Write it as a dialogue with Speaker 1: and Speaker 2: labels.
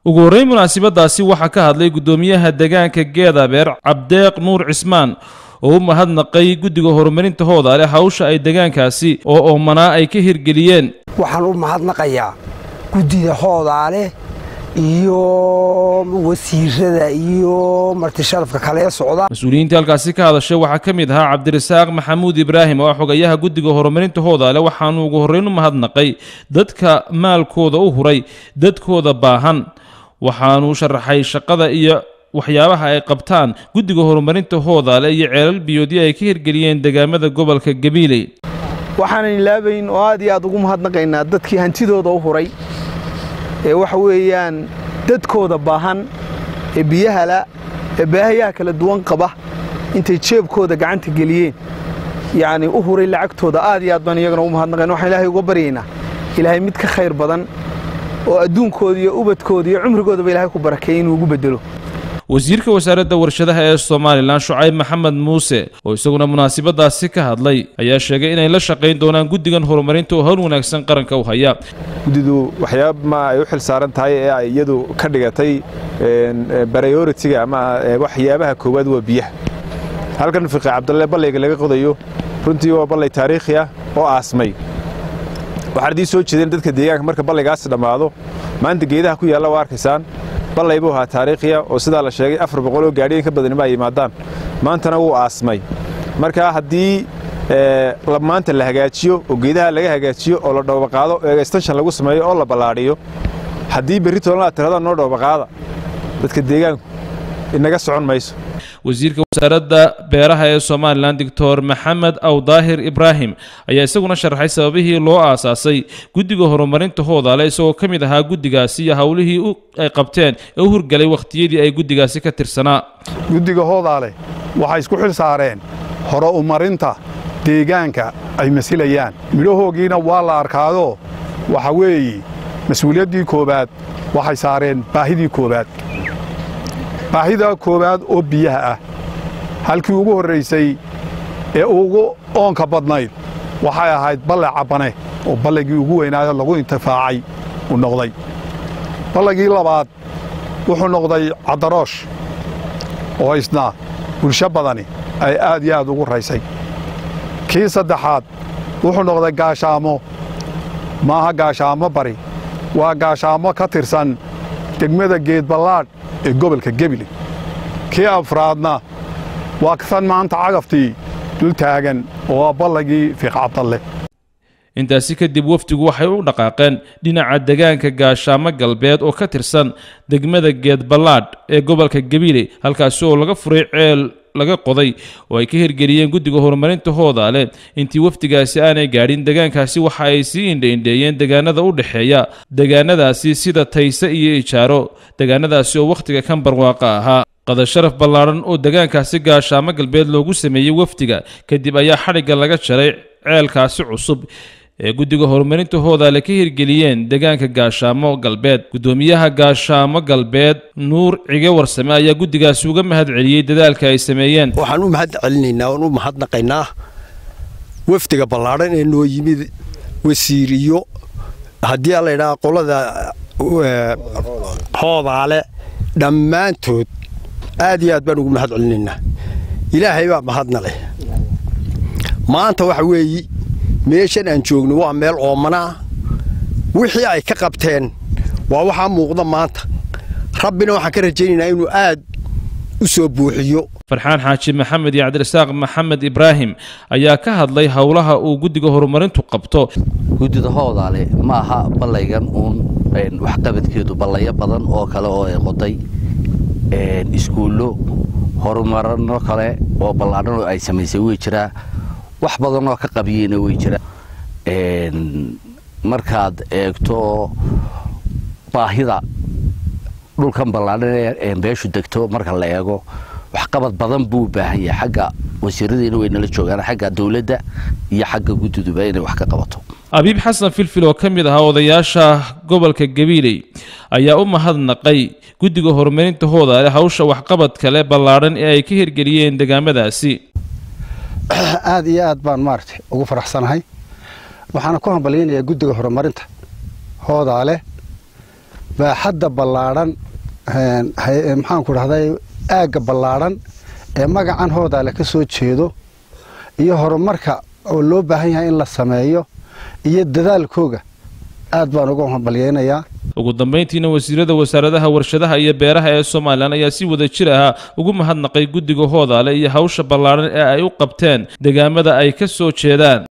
Speaker 1: ugu horreyn munaasabadaasi waxaa ka hadlay guddoomiyaha deegaanka geedabeer cabdeeq nuur cismaan oo u mahadnaqay guddiga horumarinta hoodaale hawsha ay deegaankaasi oo oomanaa ay ka hirgeliyeen
Speaker 2: waxaan u mahadnaqayaa guddida hoodaale iyo wasiirada iyo martisharafka kale ee socda
Speaker 1: mas-uuliyiintii halkaasi ka hadashay waxaa ka mid ahaa cabdirasaaq maxamuud ibraahim oo ah xogayaha guddiga horumarinta hoodaale waxaanu ugu horreyn u mahadnaqay dadka maalkooda u huray dadkooda baahan waxaanuu sharaxay shaqada iyo waxyaabaha ay qabtaan guddiga horumarinta hoodaale iyo ceelal biyoodyo ay ka hirgeliyeen deegaamada gobolka gabiiley
Speaker 3: waxaanan ilaabayn oo aad iyo aad ugu mahadnaqaynaa dadkii hantidooda u huray ee waxa weeyaan dadkooda baahan ee biyahala ee baahayaha kala duwan qaba intay jeebkooda gacanta geliyeen yacni u huray lacagtooda aad iyo aad baan iyagana ugu mahadnaqayna waxaan ilaahay uga baryaynaa ilaahay mid ka khayr badan oo adduunkooda iyo ubadkooda iyo cumrigoodaba ilaahay ku barakeeyey inuu ugu bedelo
Speaker 1: wasiirka wasaaradda warshadaha ee somalilan shucayb maxamed muuse oo isaguna munaasabadaasi ka hadlay ayaa sheegay inay la shaqayn doonaan guddigan horumarinta oo howl wanaagsan qaranka u haya
Speaker 4: guddidu waxyaaba ay u xil saaran tahay ee ay iyadu ka dhigatay baryoritiga ama waxyaabaha koowaad waa biyaha halkan fiqi cabdalle ballayga laga qodayo runtii waa ballay taariikhi ah oo aasmay waxaan idiin soo jeedeen dadka deegaanka marka ballaygaasi dhammaado maanta geedaha ku yaalla waa arkaysaan ballay buu ahaa taariikhiya oo sidaa la sheegay afar boqoloo gaadhiyan ka badanima ay yimaadaan maantana wuu aasmay marka haddii maanta la hagaajiyo oo geedaha laga hagaajiyo oo la dhoobaqaado oo extension lagu sameeyo oo la ballaadhiyo haddii berri toolna aad tirada noo dhoobaqaada dadka deegaanku inaga socon mayso
Speaker 1: wasiirka wasaaradda beeraha ee somalilan doctor maxamed awdaahir ibraahim ayaa isaguna sharaxay sababihii loo aasaasay guddiga horumarinta hoodaale isagoo ka mid ahaa guddigaasi iyo howlihii ay qabteen ee u hurgalay wakhtiyadii ay guddigaasi ka tirsanaa
Speaker 5: guddiga hoodaale waxay isku xil saareen hore umarinta deegaanka ay masilayaan midhahoogiina waa la arkaado waxa weeye mas-uuliyaddii koowaad waxay saareen baahidii koowaad baahida koowaad oo biyaha ah halkii ugu horraysay ee ugu oonka badnayd waxay ahayd balle cabbane oo balligii ugu weynaayo lagu intifaacay uu noqday balligii labaad wuxuu noqday caddaroosh oo isna bulsho badani ay aad iyo aad ugu raysay kii saddexaad wuxuu noqday gaashaamo maaha gaashaamo bari waa gaashaamo ka tirsan degmada geedballaadh ee gobolka gebile kii afraadna waa kasan maanta cagaftii dul taagan oo waa ballagii fiiq cabdalle
Speaker 1: intaasi kadib wafdigu waxay u dhaqaaqeen dhinaca degaanka gaashaamo galbeed oo ka tirsan degmada geedballaadh ee gobolka gabiile halkaasi oo laga furay ceel laga qoday oo ay ka hirgeliyeen guddiga horumarinta hoodaale intii wafdigaasi aanay gaadhin degaankaasi waxa ay sii indhaindheeyeen degaanada u dhexeeya degaanadaasi sida tayse iyo ijaaro degaanadaasi oo wakhtiga kan barwaaqa ahaa qadasharaf ballaadhan oo degaankaasi gaashaamo galbeed loogu sameeyey wafdiga kadib ayaa xadhigga laga jaray ceelkaasi cusub ee guddiga horumarinta hoodaale ka hirgeliyeen degaanka gaashaamo galbeed guddoomiyaha gaashaamo galbeed nuur cige warsame ayaa guddigaasi uga mahad celiyey dadaalka ay sameeyeen
Speaker 6: waxaan u mahad celinaynaa oon u mahadnaqaynaa wafdiga ballaadhan ee noo yimid wasiir iyo haddii la ydhaha qolada hoodaale dhammaantood aad iyo aad baan ugu mahad celinaynaa ilaahay baa mahadna leh maanta waxa weeyi meeshan aan joogno waa meel oomanaa wixii ay ka qabteen waa waxaa muuqda maanta rabbina waxaan ka rajaynaynaa inuu aad u soo buuxiyo
Speaker 1: farxaan xaaji maxamed iyo cabdirasaaq maxamed ibraahim ayaa ka hadlay howlaha uu guddiga horumarintu qabto
Speaker 7: guddida hoodaale ma aha ballaygan uun waxqabadkeedu ballayo badan oo kale oo ay qoday iskuullo horumarano kale oo ballaadhan oo ay samaysay way jiraa wax badan oo ka qabiyeyna way jira markaad eegto baahida dhulkan ballaadhan ee beeshu degto marka la eego waxqabad badan buu u baahan yahay xagga wasiiradiina way nala joogaan xagga dowladda iyo xagga guddiduba inay wax ka qabato
Speaker 1: abiib xasan filfil oo ka mid ahaa odayaasha gobolka gabiiley ayaa u mahadnaqay guddiga horumarinta hoodaale hawsha waxqabad kale ballaadhan ee ay ka hirgeliyeen degaamadaasi
Speaker 8: aad iyo aad baan maaragtay ugu faraxsanahay waxaana ku hambalyaynayaa guddiga horumarinta hoodaale baaxadda ballaadhan maxaanku dhahday aagga ballaadhan ee magacan hoodaale ka soo jeedo iyo horumarka oo loo baahan yahay in la sameeyo iyo dadaalkooga aad baan uga hambalyaynayaa
Speaker 1: ugu dambayntiina wasiirada wasaaradaha warshadaha iyo beeraha ee somalilan ayaa si wada jir ah ugu mahadnaqay guddiga hoodaale iyo hawsha ballaadhan ee ay u qabteen deegaamada ay ka soo jeedaan